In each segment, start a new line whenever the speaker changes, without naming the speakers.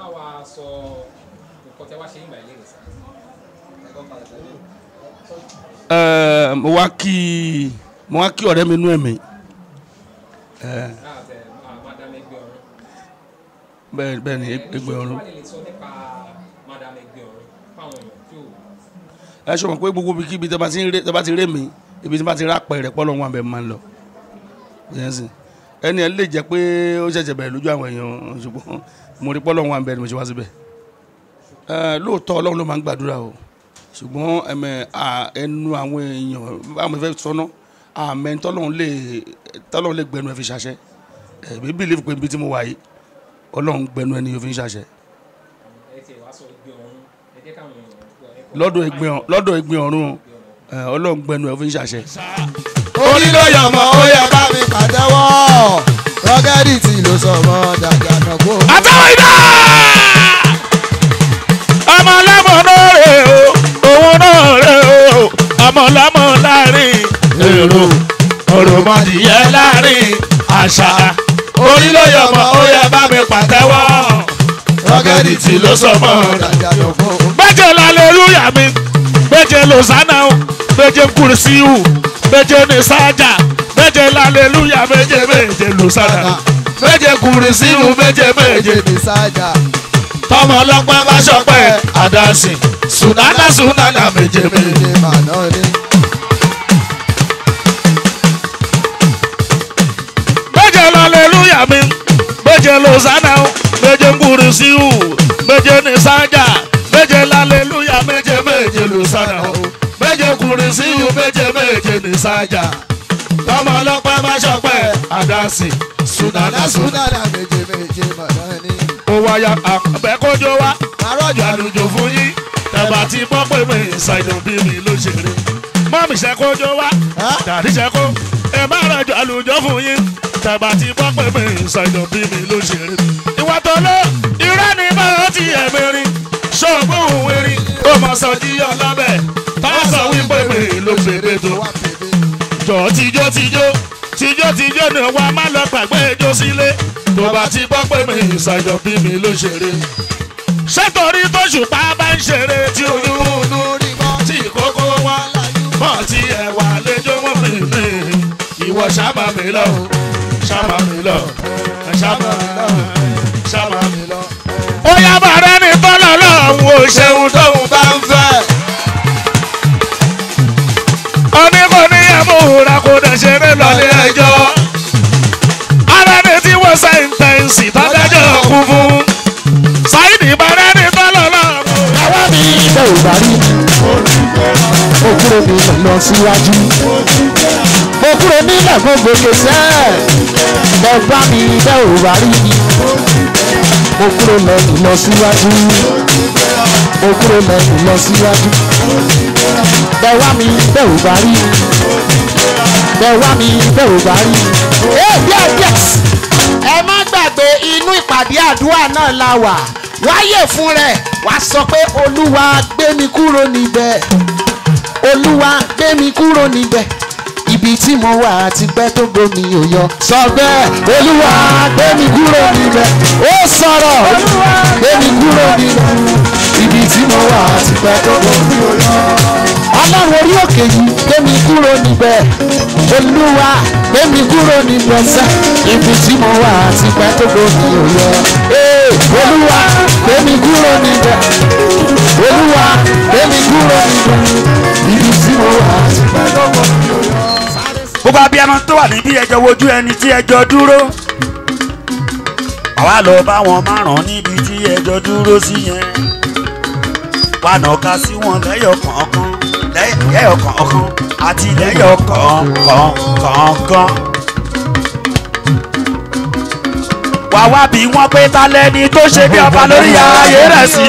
bá wa sọ nǹkan tẹ wá ṣe nígbà ilé ìwòsàn.
Ẹ, mo wá kí mo wá kí ọ̀rẹ́ mi nú ẹ̀mí
láàbẹ̀ madam ẹgbẹ́ ọ̀run.
bẹ́ẹ̀ bẹ́ẹ̀ ni ẹgbẹ́ ọ̀run.
wọ́n lè sọ nípa madam ẹgbẹ́ ọ̀run fáwọn èèyàn tí ò
ẹ ṣe mọ̀ pé gbogbo ibi kíbi tẹ́ bá ti ń ré tẹ́ bá ti ré mi ibi tí bá ti rápẹ̀ rẹ̀ pọ́lọ́ wọn abẹ́ máa ń lọ yẹn sì ẹni ẹ lè jẹ́ pé ó ṣẹ̀ṣẹ̀ bẹ̀rẹ̀ lójú àwọn èèyàn ṣùgbọ́n mo rí pọ́lọ́ wọn abẹ́ ni mo ṣe wá síbẹ̀ ẹ lóòótọ́ ọlọ́run ló máa ń gbàdúrà o ṣùgbọ́n ẹ̀mẹ̀ à, ẹnu àwọn èèyàn báwọn fẹ́ sọ́nà àmẹ́ tọ́lọ́run lè tọ́lọ́run lè gbẹnu ẹ fi ṣàṣẹ ẹ̀ bí bílíf pé ibi tí mo wà yìí ọlọ́run gbẹnu ẹni yóò fi ń ṣàṣẹ
ẹ ti wá sọ ẹgbẹ́ ọ̀run ẹ jẹ́ káwọn èèyàn gbọ́ ẹ kọ́
lọ́dọ̀ ẹgbẹ́ ọ- lọ́dọ̀ ẹgbẹ́ ọ̀run ẹ, ọlọ́run gbẹnu ẹ fi ń ṣàṣẹ.
orí ló yọ̀ mọ́ ó yẹ bá mi pàtẹ́wọ́ rọ́gẹ́dì tí ló sọ mọ́ dàgbà náà kó.
àtàwọn iná ọmọ ọlọ́mọ náà rè o òun náà rè o ọmọ ọlọ́mọ láàrin èrò òròmọdìyẹ láàrin àṣà orí ló yọ ọmọ ó yẹ bá mi pàtẹ́wọ́ rọ́gẹ́dì tí ló sọ mọ́
dàgbà náà kó.
méje lálẹ́lúyà mi méje lọ́sánà méje kùrìsíù méje ní sájà méje lálẹ́lúyà méje méje lọ́sánà méje kùrìsíù méje méje
méje ní sájà
tọmọ ọlọpẹ bá ṣọpẹ àdásìn sùnánà sùnánà méje méje.
méje màná ni.
méje lálẹ́lúyà mi méje lọ́sánà méje kùrìsíù méje ní sájà méje lálẹ́lúyà méje méje lọ́sánà méje kùrìsíù méje méje ní sájà tọmọ ọlọpẹ bá ṣọpẹ àdásìn sùnánà sùnánà.
súnádà méje méje màná ni.
ó wáyà àbẹ́kọ́jọ́ wá
àrọ́jọ
àlùjọ fún yín tẹ̀bà tí bọ́ pé mi ṣàìdùn bí mi ló ṣeré. mọ́mí ṣẹ́kọ́jọ́ wá dàdí ṣẹ́kọ́ ẹ má rẹ̀jọ àlùjọ fún yín tẹ̀bà tí bọ́ pé mi ṣàìdùn bí mi ló ṣeré. ìwà tó lọ irọ́ ni máa ti ẹ̀mí rí ṣọ́ọ̀bù òun rí ó mọ sọ jíyọ lábẹ́ táwọn sọ wípé mi ló ṣeré tó
wá pèbè.
jọ tijó tijó tijó tijó ni wa má lọ gbàgbé ijó sílé tó bá ti gbọ́ pé mi ìsàjọ bí mi ló ṣeré. ṣé torí tó ṣùpá bá ń ṣeré tí olúwo
Olú rí mọ́
tí kókó wá mọ̀ tí ẹ̀wà lẹ́jọ́ wọ́n fi mí. ìwọ ṣáàbà mi lọ ṣáàbà mi lọ ṣáàbà mi lọ ṣáàbà mi lọ. ó yá bàrẹ́ ní tọ́lọ̀ lọ́hùn ó ṣeun tóun bá ń fẹ́. ọní kò ní ẹ̀múhùrà kò dẹ̀ ṣeré lọ́lé ẹjọ́. ara ni tí wọ́n sẹ́ńtẹ̀ǹsì tọ́jájọ́ kú fún. sáìdì bàrẹ́ ní tọ́lọ̀ lọ́hùn.
àwa mi bẹ́ ò bá rí mo kúrò nílẹ̀ lọ síwájú mo kúrò nílẹ̀ gbogbo kẹsẹ́ bẹ́ bá mi bẹ́ ò bá rí mo kúrò lẹ́yìn lọ síwájú mo kúrò lẹ́yìn lọ síwájú bẹ́ wá mi bẹ́ ò bá rí bẹ́ wá mi bẹ́ ò bá rí. Hey, yes, yes. ẹ má gbàgbé inú ìpàdé àdúrà náà la wà wáyè fún rẹ̀ wá sọ pé olúwa gbé mi kúrò níbẹ̀ olúwa gbé mi kúrò níbẹ̀ ibi tí mo wà ti pẹ́ tó gbomi ò yọ sọ bẹ́ẹ̀ olúwa gbé mi kúrò níbẹ̀ ó sọ̀rọ̀ gbé mi kúrò níbẹ̀ ibi tí mo wà ti pẹ́ tó gbomi ò yọ ọlọ́run orí òkè yìí gbé mi kúrò níbẹ̀ olúwa gbé mi kúrò níbẹ̀ sẹ́ ibi tí mo wà ti pẹ́ tó gbomi ò yọ ee olúwa gbé mi kúrò níbẹ̀ olúwa gbé mi kúrò níbẹ̀ ibi tí mo wà ti pẹ́ tó gbomi ò yọ.
gbogbo abiyamọ tó wà níbí ẹjọ wojú ẹni tí ẹjọ dúró àwa lọ bá wọn márùn níbi tí ẹjọ dúró sí yẹn wà nàka sí wọn lẹ́yọ kọ̀ọ̀kan lẹ́yọ kọ̀ọ̀kan àti lẹ́yọ kọ̀ọ̀kan kọ̀ọ̀kan. wà wá bí wọ́n pé ta lẹ́ni tó ṣe bí ọba lórí ayé rẹ̀ sí.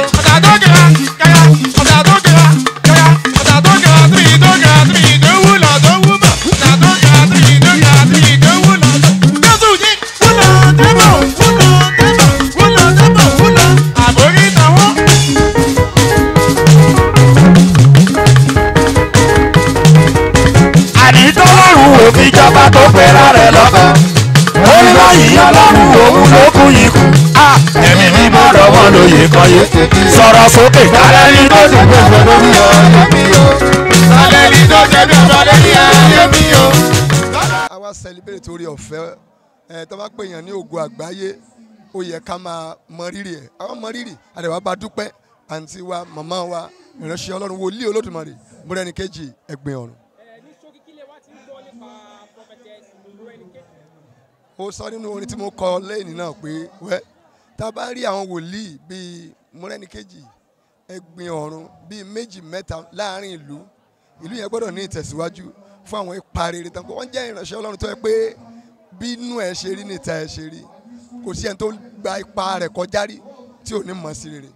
àní tọ́lọ́run òfin jọba tó pera rẹ̀ lọ́kàn. orí báyìí ọlọ́run òun ló kú yìí kù. ẹ̀mí mímọ́ lọ́wọ́ wọn lóye kọyé sọ̀rọ̀ sókè kálẹ̀ ní tó ti gbé
Ọ̀pọ̀ lórí ọ̀rẹ́ mi o. Sálẹ̀ ní tó ṣe bí ọ̀pọ̀ lórí ọ̀rẹ́ mi o. Àwa celebrate torí ọ̀fẹ́ ẹ̀ tó bá pèèyàn ní ògo àgbáyé ó yẹ ká máa mọ rírì ẹ̀ àwọn mọ rírì àdàbà bá dúpẹ́ àǹtí wa màmá wa ìránṣẹ́ ọlọ́run wòlíì olódùmarè múrẹ́ni kejì ẹgbẹ́ ọ̀run.
ní ṣókí kílẹ̀ wá ti ń gbọ́ nípa prophetess Morẹ́nikejì.
mo sọ nínú orin tí mo kọ lẹ́yìn náà pé wẹ́ tá a bá rí àwọn wòlíì bíi múrẹ́nikejì ẹgbin ọ̀run bíi méjì mẹ́ta láàrin ìlú ìlú yẹn gbọ́dọ̀ ní ìtẹ̀síwájú fún àwọn ipa rere tán wọ́n jẹ́ ìránṣẹ́ ọlọ́run tó yẹ pé bí inú ẹ̀ ṣe rí níta ẹ̀ ṣe rí kò sí ẹni tó gba ipa rẹ̀ kọjá rí tí ò ní mọ̀ sí rere.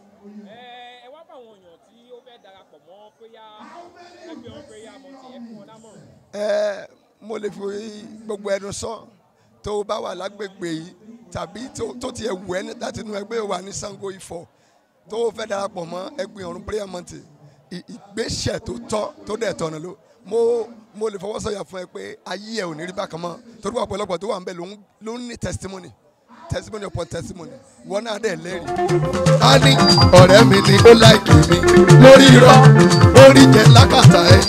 ẹ wá bá àwọn èèyàn tí ó fẹ́ darapọ̀ mọ́ prayer ẹgbẹ́ wọn prayer mọ̀tì ẹ fún wọn lámọ̀ràn.
ẹ mo lè fi gbogbo ẹnu sọ tó o bá wà lágbègbè yìí tàbí tó- tó tiẹ̀ wù ẹ́ ní- láti inú ẹgbẹ́ wà ní Sango Ifọ̀ tó o fẹ́ darapọ̀ mọ́ ẹgbẹ́ ọ̀run prayer mountain ì- ìgbésẹ̀ tó tọ́ tó dẹ̀ tọ̀nà ló mo mo lè fọwọ́ sọ̀yà fún ẹ pé ayé ẹ ò ní rí bákan mọ́ torí wà ọ̀pọ̀lọpọ̀ tó wà ń bẹ̀ ló ń- ló ń ní testimony testimony upon testimony wọn náà dẹ̀ lẹ́rìí. a ní ọ̀rẹ́ mi ni ó láìkì mi lórí irọ́ lórí jẹ lákàtà ẹ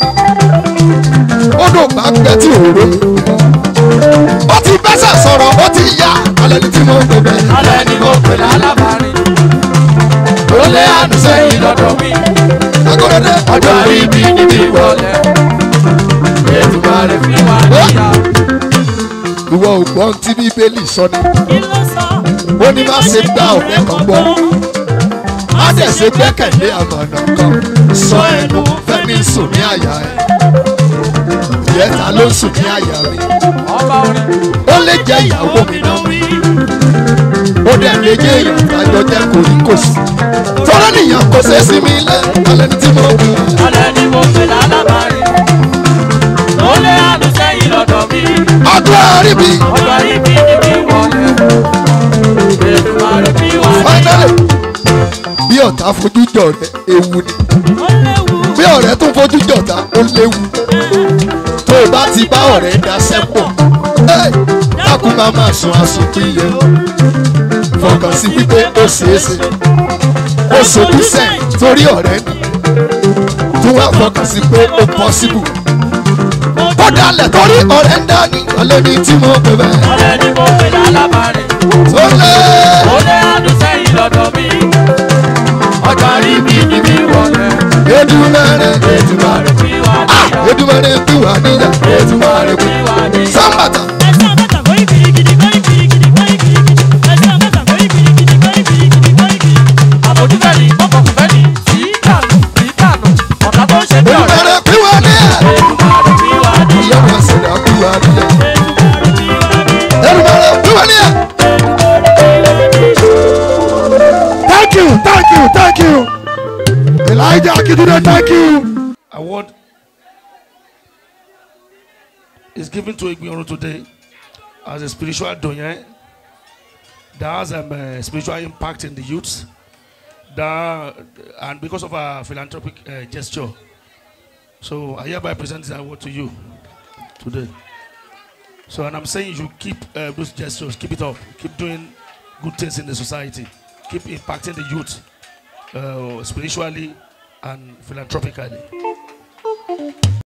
ó dùn bá gbẹ tí òró ó ti bẹ́sẹ̀ sọ̀rọ̀ ó ti yá alẹ́ ní tí mo ń gbẹ.
alẹ́ ni mo pè lálábàárín ó lé àánú sẹ́yìn lọ́dọ̀ mi
agbọ́dọ̀dẹ
ọjọ́ ibi níbi ìwọlẹ̀ ètùmọ̀rẹ́ fi wá níyà.
ìwọ ò gbọ́n tí bíbélì sọ ni ó ní má ṣe gbá ọ̀rẹ́ kan gbọ́ má dẹ̀ ṣe gbẹ́kẹ̀lé àmọ̀nà kan sọ ẹnu fẹ́mi sùn ní àyà ẹ̀ ìyẹ́ta ló ń sùn ní àyà mi
ọba orin
ó lè jẹ́ ìyàwó mi náà ó dẹ̀ lè jẹ́ èèyàn tájọ jẹ́ kòríkòsì tọ́lá nìyàn kò ṣe é sí mi lẹ́ alẹ́ ní tí mo gbé
alẹ́ ni mo pè lálábàárín ó lé àánú sẹ́yìn lọ́dọ̀ mi
ọdún àríbí
ọjọ́ ibi níbi ìwọlẹ̀ ètùmọ̀rẹ́ fi wá níyà.
finally bí ọ̀tá fojú jọ rẹ ewu ni bí ọ̀rẹ́ tún fojú jọ̀tá ó léwu tó o bá ti bá ọ̀rẹ́ daṣẹ́ pọ̀ ẹ́, dákun máa máa sun àsùnkún iye fọkàn sí wípé ó ṣeé ṣe ó sojú sẹ́yìn torí ọ̀rẹ́ ni tó wá fọkàn sí pé ó possible ó dalẹ̀ torí ọ̀rẹ́ ń dání alẹ́ ní tí mo pè bẹ́ẹ̀
alẹ́ ni mo pè lálábàárín
tó lé
ó lé àánú sẹ́yìn lọ́dọ̀ mi ọjọ́ ibi níbi ìwọlẹ̀
Èdùmàrè
ètùmọ̀rẹ́ fi wá níyà.
Èdùmàrè kí wà níyà Èdùmàrè kí wà níyà sábàtà.
àbójútẹ́ni ọkọ̀kùnfẹ́ni sí dànù sí dànù ọ̀tá tó ń ṣe bí ọ̀rẹ́
Èdùmàrè kí wà níyà.
ètùmọ̀rẹ́ fi wá níyà.
Ìyá sẹ̀dá kí wà níyà. Èdùmàrè kí wà níyà.
Thank you, thank you, thank you. Elijah Akitunde, thank you.
award is given to Igbiorun today as a spiritual doyen that has um, a spiritual impact in the youths that, and because of our philanthropic uh, gesture. So I hereby present this award to you today. So, and I'm saying you should keep uh, those gestures, keep it up, keep doing good things in the society, keep impacting the youth uh, spiritually and philanthropically.